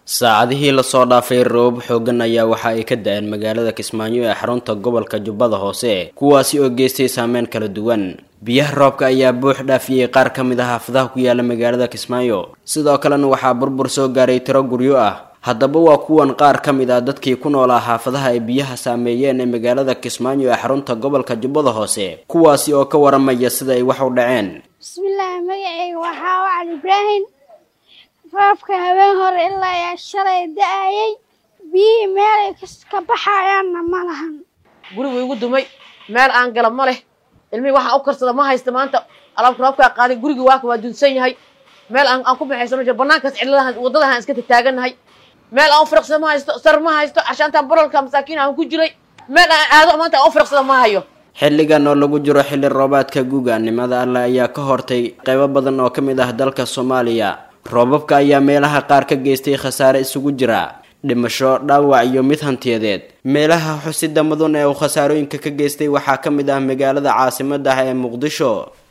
saacadihii lasoo dhaafay roobab xoogan ayaa waxa ay ka da-een magaalada kismaayo ee xarunta gobolka jubbada hoose kuwaasi oo geystay saameyn kala duwan biyaha roobka ayaa buux dhaafiyey qaar ka mid ah xaafadaha ku yaala magaalada kismaayo sidoo kalena waxaa burbur soo gaaray tiro guryo ah haddaba waa kuwan qaar ka mid ah dadkii ku noolaa xaafadaha ay biyaha saameeyeen ee magaalada kismaayo ee xarunta gobolka jubbada hoose kuwaasi oo ka waramaya sida ay wax u dhaceen bismillaahi magaceyga waxaa wacal ibraahim roobka habeen hore ilaa ayaa shalay da-ayay biyihii meelay ka baxayaanna ma lahan gurigu igu dumay meel aan gala ma leh ilmihii waxaan u karsada ma haysta maanta alaabka roobkaa qaaday gurigii waaka waa dunsan yahay meel aan aan ku baxaysano jir banaankaas cidladahan waddadahan iska tagtaagannahay meel aan u firaqsada ma haysto sar ma haysto cashaantaan barolka masaakiin aan ku jiray meel aan aado maanta aan u firaqsada ma hayo xilligan oo lagu jiro xilli roobaadka guga nimada alle ayaa ka hortay qaybo badan oo ka mid ah dalka soomaaliya roobabka ayaa meelaha qaar ka geystay khasaare isugu jira dhimasho dhaawac iyo mid hantiyadeed meelaha xusida mudun ee uu khasaarooyinka ka geystay waxaa ka mid ah magaalada caasimadda ah ee muqdisho